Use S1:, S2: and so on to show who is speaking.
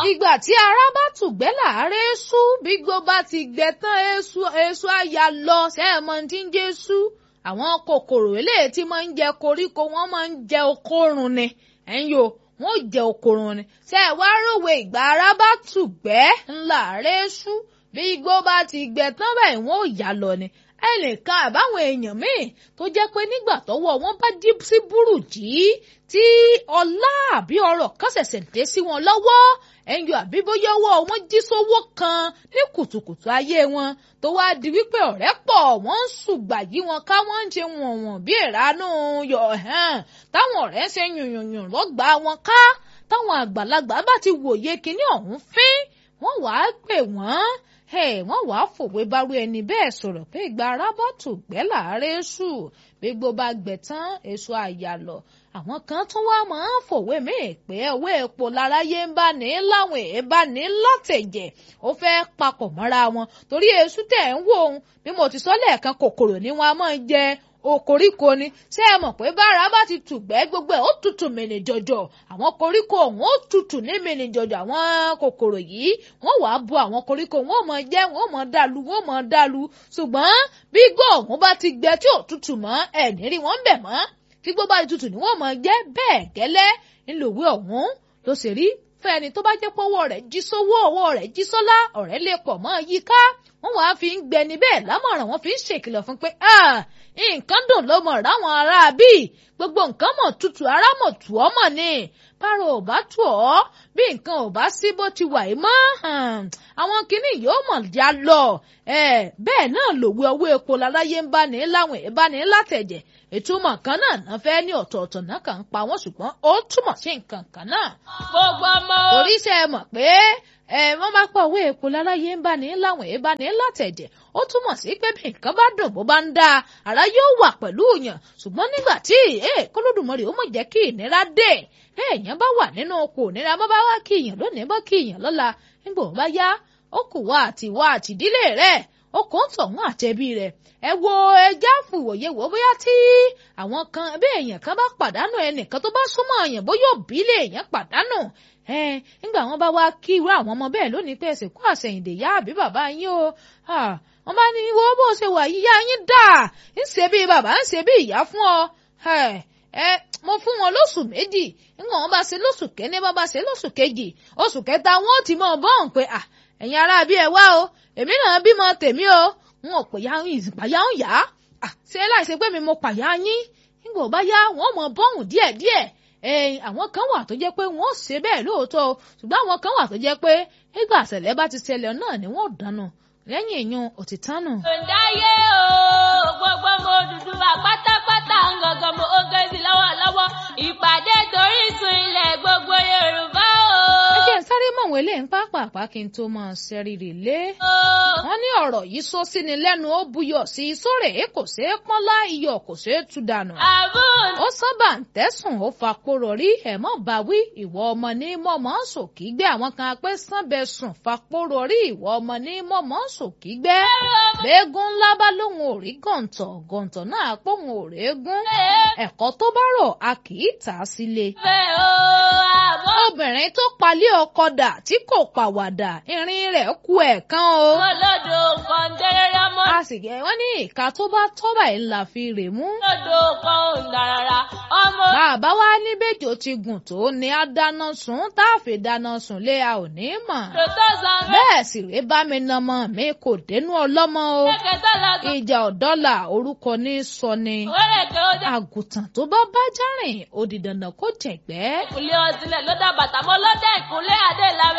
S1: ìgbà tí ara bá tùgbẹ́ láàárẹ̀ sú bí gbó bá ti gbẹ tán èso èso àyà lọ sẹ́ẹ̀mọ́ tí ń jẹ́ sú àwọn kòkòrò eléyìí tí máa ń jẹ koríko wọ́n máa ń jẹ okórun ni ẹ̀yin o wọ́n ò jẹ okórun ni ṣé ẹ wá ròwe ìgbà ara bá tùgbẹ́ ńlá rẹ̀ sú bí igbó bá ti gbẹ tán báyìí wọ́n ò yà lọ ni ẹnìkan àbáwọn èèyàn míì tó jẹ́ pé nígbà tọ́wọ́ wọn bá dí sí burújí tí ọlá àbí ọrọ̀ kan ṣẹ̀ṣẹ̀ dé sí wọn lọ́wọ́ ẹ̀yìn àbí bóyá ọwọ́ wọn jí sówó kan ní kùtùkùtù ayé wọn tó wáá di wípé ọ̀rẹ́ pọ̀ wọ́n ń ṣùgbà yí wọn ká wọ́n ń ṣe wọ̀nwọ̀n bí ìranú yọ̀ hàn táwọn ọ̀rẹ́ ń ṣe yùnyùnyùn lọ́gbà wọn ká táwọn àgbàlagbà bá ti wòye kinní ọ̀hún fín wọ́n wàá pè wọ́n wọ́n wàá fòwe bárú ẹni bẹ́ẹ̀ sọ̀rọ̀ pé ìgbà arábọ̀tù gbẹ́ láàárẹ̀ ṣù gbégbó bá gbẹ tán èso àyàlọ àwọn kan tún wá máa ń fòwe míì pé owó epo láráyé ń bá ní láwọn èèbá ní látẹ̀jẹ̀ ó fẹ́ papọ̀ mọ́ra wọn torí èṣù tẹ̀ ń wò ó bí mo ti sọ lẹ́ẹ̀kan kòkòrò ni wọ́n á máa jẹ okoríko ni ṣé ẹ mọ̀ pé bára bá ti tùgbẹ́ gbogbo ẹ̀ ó tutù mìnì jọjọ àwọn koríko ọ̀hún ó tutù ní mìnì jọjọ àwọn kòkòrò yìí wọ́n wàá bu àwọn koríko wọ́n mọ̀ jẹ wọ́n mọ̀ dàlú wọ́n mọ̀ dàlú ṣùgbọ́n bí igbó ọ̀hún bá ti gbẹ tí ò tutù mọ́ ẹ̀ ní rí wọ́n bẹ̀ mọ́ tí igbó bá ti tutù ni wọ́n mọ̀ jẹ bẹ́ẹ̀ gẹ́lẹ́ ńlòwé ọ̀hún ló ṣe rí fún ẹni tó bá jẹ́ pé ọwọ́ rẹ̀ jí sówó ọwọ́ rẹ̀ jí sọ́lá ọ̀rẹ́ lè pọ̀ mọ́ yíká wọ́n wàá fi ń gbẹni bẹ́ẹ̀ lámọ̀ràn wọ́n fi ń ṣèkìlọ̀ fún pé nǹkan dùn ló mọ̀ ráwọn ará bí gbogbo nǹkan mọ̀ tutù ara mọ̀ tù ọ́ mọ̀ ni bára ò bá tù ọ́ bí nǹkan ò bá sí bó ti wà yìí mọ́ àwọn kinní yóò mọ̀ já lọ bẹ́ẹ̀ náà lòwe ọwọ́ epo láláyé ń bá ní láwọn èèbá ní látẹ̀jẹ̀ ìtumọ̀ kan náà náà fẹ́ ní ọ̀tọ̀ọ̀tọ̀ náà kàn ń pa wọ́n ṣùgbọ́n ó túmọ̀ sí nǹkan kan náà.
S2: gbogbo ọmọ.
S1: torí ṣe é mọ̀ pé wọ́n bá pa owó epo láláyé ń bá ní láwọn èèbá ní látẹ̀jẹ̀ ó túmọ̀ sí pé bí nǹkan bá dùn bó bá ń dáa ara yóò wà pẹ̀lú òyàn ṣùgbọ́n nígbà tí kólódùmarè ó mọ̀ jẹ́ kí ìnira dé èèyàn bá wà nínú oko ìnira bá bá wá kí èèyàn lónìí bá kí èèyàn lọ́la nígbà ó bá yá ó kù wá àti wá àtìdílé rẹ̀ ó kò ń tọ̀hún àtẹ̀bí rẹ̀ ẹ wo ẹja fòwòye wò bóyá tí àwọn kan bí èèyàn kan bá pàdánù ẹnìkan tó bá súnmọ́ èèyàn bóyá òbí lè èèyàn pàdánù ẹ nígbà wọn bá wá kí irú àwọn ọmọ bẹ́ẹ̀ lónìí pé ẹsẹ̀ kó àṣẹyìndè yá àbí bàbá yín o wọn bá ní wo bó ṣe wà yíyá yín dà ń ṣe bí bàbá ń ṣe bí ìyá fún ọ ẹ mo fún wọn lóṣù méjì nígbà wọn bá ṣe lóṣù kẹ́ni bá bá ṣe lóṣù kejì oṣù kẹta wọn ò ti mọ bọ́ọ̀n pé ẹ̀yin ará bí ẹ wá o èmi náà bímọ tèmi o n ò pè ya ìpàyà ń yá ṣé láìsí pé mi mo pàyà yín nígbà ó bá yá wọn mọ bọ́ọ̀hùn díẹ̀díẹ̀ ẹ̀yìn àwọn kan wà tó jẹ́ pé wọ́n ṣe bẹ́ẹ̀ lóòótọ́ ṣùgbọ́n àwọn kan wà tó jẹ́ pé nígbà àṣẹlẹ̀ bá ti ṣẹlẹ̀ náà ni wọ́n dáná lẹ́yìn èèyàn òtítánù.
S2: ǹdáyé o gbogbo mo dúdú wa pátápátá ń gangan mo ó gé sí lọ́wọ́lọ́wọ́ ìpàdé torí sun ilẹ̀ gbogbo Yorùbá o.
S1: ẹ jẹ́ sáré mọ̀wé lè ń pápápá kí n tó máa ṣẹ́rìrì lé. wọ́n ní ọ̀rọ̀ yìí sọ sí ni lẹ́nu ó buyọ̀ sí i sóòrè kò ṣeé pọ́nlá iyọ̀ kò ṣeé tú dànù.
S2: àbùn.
S1: ó sábà ń tẹ̀sùn ó fapòrò rí ẹ̀mọ́ bá wí ìwọ ọmọ ní mọ̀mọ́ sòkì gbé àwọn kan pé sànbẹ̀ sùn fapòrò rí ìwọ ọmọ ní mọ̀mọ́ sòkì gbé. bẹ́ẹ̀gùn ńlá bá lóun ò rí gọ̀ǹtọ̀ gọ̀ǹtọ̀ náà pòun ò rẹ́gùn. ẹ̀kọ́ tó bá rọ̀ a kì í tà á sílé.
S2: bẹ́ẹ̀ o àbọ̀.
S1: obìnrin tó palẹ̀ ọkọ dà tí kò pàwàdà irin rẹ̀ kú ẹ̀kan o.
S2: olódò kan dẹ́rẹ́rẹ́ mọ́.
S1: a sì gẹ̀ wọ́n ní ìka tó bá tọ́ báyìí la fi rè mú.
S2: olódò kan ò ń darara ọmọ.
S1: bàbá wa ní bẹ́jọ́ ti gùn tó ní a dáná sun tá a fi dáná sun lé a ò ní mọ̀.
S2: tòótọ́ san bẹ́ẹ̀.
S1: bẹ́ẹ̀ sì rèé bá mi nàmọ mi kò dénú ọlọ́mọ o.
S2: kẹ̀kẹ́ lọ sọ.
S1: ìjà ọ̀dọ́là orúkọ ní sọ ni.
S2: wẹ́rẹ̀ kẹ́ ó dá.
S1: àgùntàn tó bá bá járìn ó di dandan kó jẹ̀gbẹ́.
S2: ìkúlé ọtílẹ̀ ló dá bàtà mọ́ lọ́dẹ̀ ìkúlé adé ìlàwé